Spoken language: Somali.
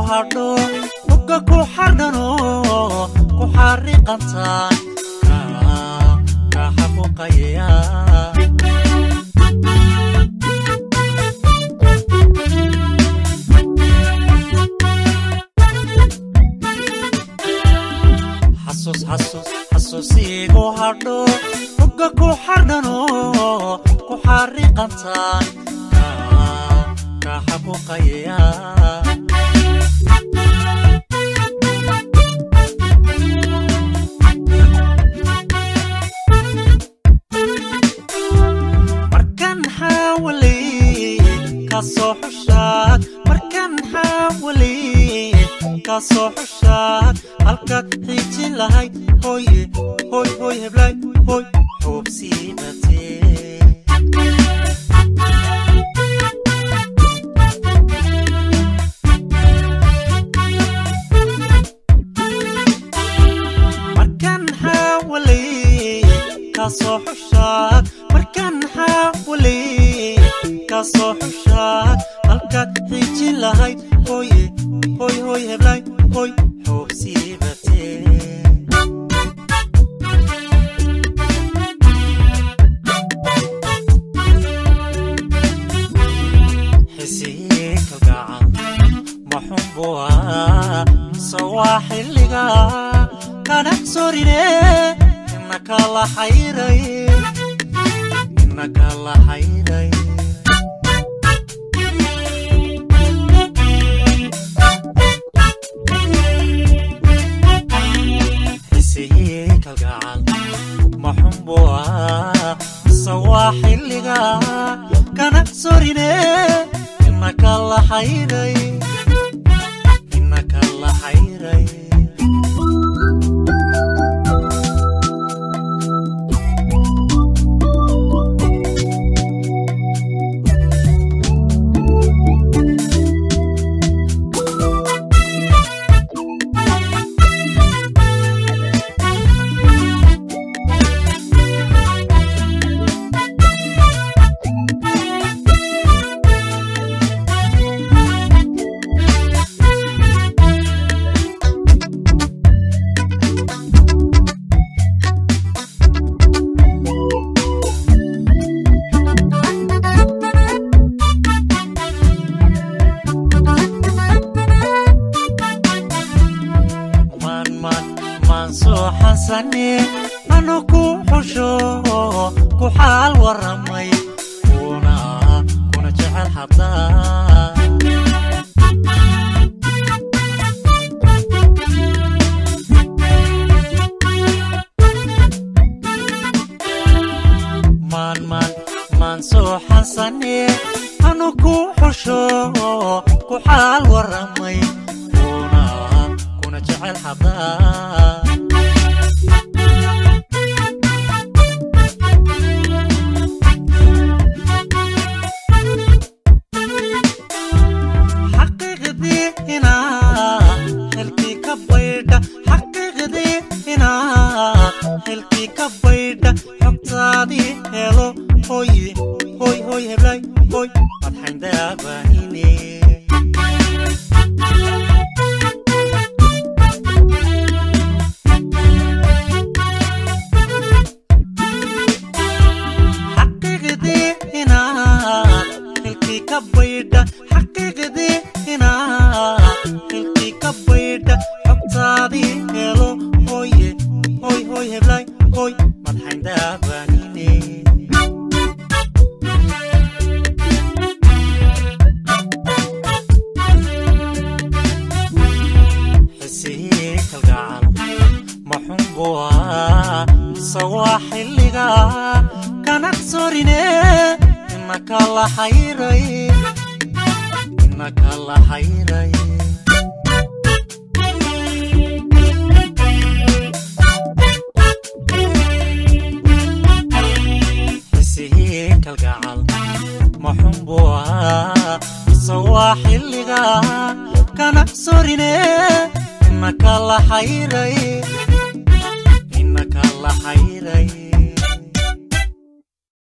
hadho hogga ku xardhano ku xariiqantaan ka xaquuqaya xasuus xasuus xasuusiigu hadho hogga ku xardhano ku xariiqantaan ka xaquuqaya markan xaawalay ka soo xushaad markan xaawalay ka soo xushaad halkaad xiijin lahayd hooye hoy hoy heblay hoy xuubsiibatee markan xaawalay ka soo xushaad markan xaawalay ka soo xushaad halkaad xiijin lahayd hooye hoy hoy heblay hoy xuubsiibatee xisii kalgacal maxunbuwa sawaa xilliga kanag sorine inaka la xayray inaka la xayray xisii kalgacal maxunbuwa sawaa xilliga kanag sorine inaka la xayray inaka la xayray maan maan maan soo xasane anu ku xusho ku xaal waramay kuna kuna jecel hadaa maan maan maan soo xasane anu ku xusho ku xaal waramay kuna kuna jecel hadaa xaqiiqdii inaa xilkii ka baydha xaqiiqdii inaa xilkii ka baydha xogtaadii helo hoy hoy hoy heblay hoy madxayndaabahine xaqiiqdii inaa xilkii ka baydha xaqiiqdii inaa xilkii ka baydha xogtaadii helo hoye hoy hoy heblay hoy madxayndaabahine xisii kalgacal maxunbuwa sawaa xilliga kanag sorine inaka la xayray inaka la xayray xisii kalgacal maxunbuwa sawaa xilliga kanag sorine inaka la xayray inaka la xayray